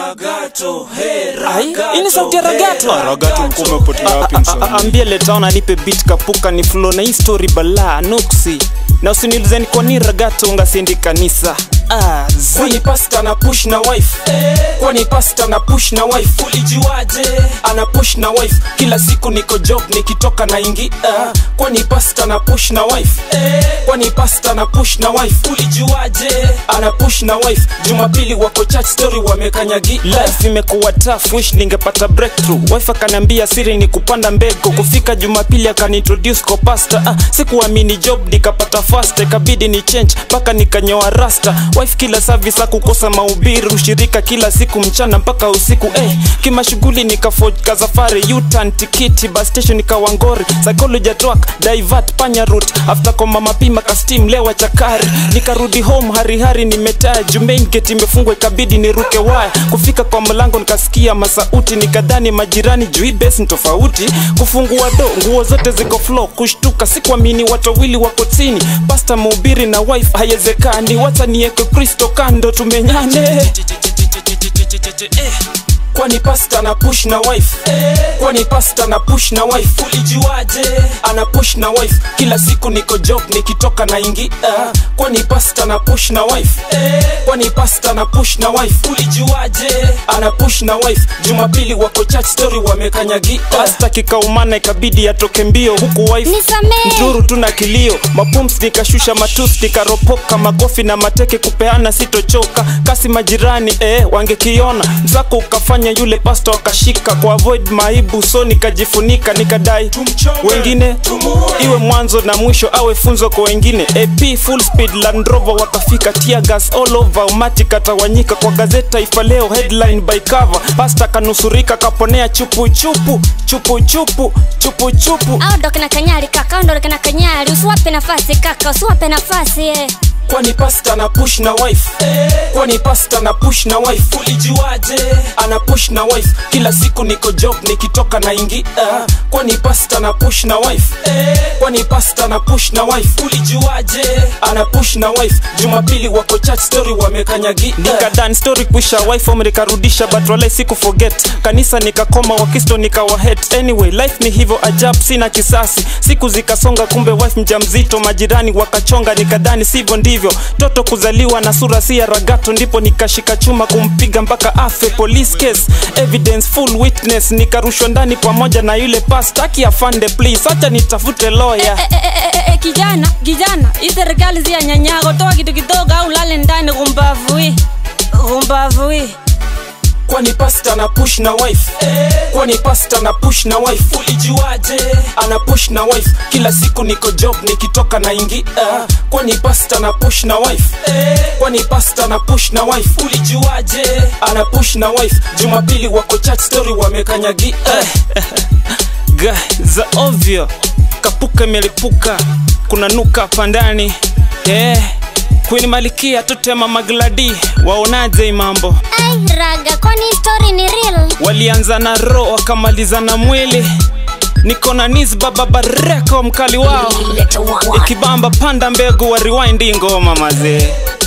Ragato, hey, Ai, hii ni sauti ya Ragato. Ah, Ragato ulikuwa umepotea wapi A- msanii? ambie letaona anipe beat kapuka ni flow na hii story balaa nuksi na usinilizeni kwa ni ragato ungasiendi kanisa ah, zi. kwani pasta na push na wife kwani pasta na push na wife ulijuaje ana push na wife kila siku niko job nikitoka na ingi uh, kwani pasta na push na wife kwani pasta na push na wife ulijuaje ana push na wife jumapili wako church story wamekanyagi life imekuwa tough wish ningepata breakthrough wife akaniambia siri ni kupanda mbegu kufika jumapili akaniintroduce kwa pasta ah, sikuamini job nikapata fast ikabidi ni change mpaka nikanyoa rasta wife kila service akukosa mahubiri ushirika kila siku mchana mpaka usiku eh, kimashughuli nikafojka safari utan tikiti bus station nikawangori psychology track divert panya route after kwa mama pima kastim lewa chakari nikarudi home harihari nimetaa juu main gate imefungwa ikabidi niruke waya kufika kwa mlango nikasikia masauti nikadhani majirani juu hii base ni tofauti kufungua do nguo zote ziko flow kushtuka sikuamini watu wawili wako chini pasta mhubiri na wife haiwezekani wacha nieke kristo kando tumenyane kwani pasta na push na wife kwani pasta na push na wife ulijuaje ana push na wife kila siku niko job nikitoka na ingi uh, kwani pasta na push na wife kwani pasta na push na wife ulijuaje ana push na wife jumapili wako church story wamekanyagi uh, pasta kikaumana ikabidi atoke mbio huku wife Nisamee. mzuru tuna kilio mapums nikashusha matus nikaropoka makofi na mateke kupeana sitochoka kasi majirani eh, wangekiona msako ukafanya yule pasta wakashika kwa avoid maibu so nikajifunika nikadai Tumchome, wengine tumuue. iwe mwanzo na mwisho awe funzo kwa wengine ap full speed Land Rover wakafika tear gas all over umati katawanyika kwa gazeti taifa leo headline by cover pasta kanusurika kaponea chupu chupu chupu chupu chupu chupu au ndo kina kanyari kaka au ndo kina kanyari usiwape nafasi kaka usiwape nafasi eh. kwani pasta na push na wife kwani pasta na push na wife ulijuaje ana push na wife kila siku niko job nikitoka na ingi uh, kwani pasta na push na wife kwani pasta na push na wife ulijuaje ana push na wife jumapili wako church story wamekanyagi uh, nikadan story kwisha wife home nikarudisha but wale siku forget kanisa nikakoma wakisto nikawahet anyway life ni hivyo ajab sina kisasi siku zikasonga kumbe wife mjamzito majirani wakachonga nikadhani sivyo ndivyo toto kuzaliwa na sura si ya ragato ndipo nikashika chuma kumpiga mpaka afe police case evidence full witness nikarushwa ndani pamoja na yule pastaki afande please acha nitafute lawyer Eh, eh, eh, eh, eh, kijana kijana hii serikali si ya nyanyago toa kitu kidogo au lale ndani kumbavui kumbavui kwani pasta na push na wife kwani pasta na push na wife ulijuaje ana push na wife kila siku niko job nikitoka na ingi uh, kwani pasta na push na wife kwani pasta na push na wife ulijuaje ana push na wife jumapili wako church story wamekanyagi uh, Ga, za ovyo kapuka imelipuka kuna nuka hapa ndani yeah. Queen Malikia tutema magladi waonaje hii mambo ai raga kwani hii story ni real walianza na roho wakamaliza na mwili niko na nis baba bareko mkali wao ikibamba panda mbegu wa rewind ngoma mazee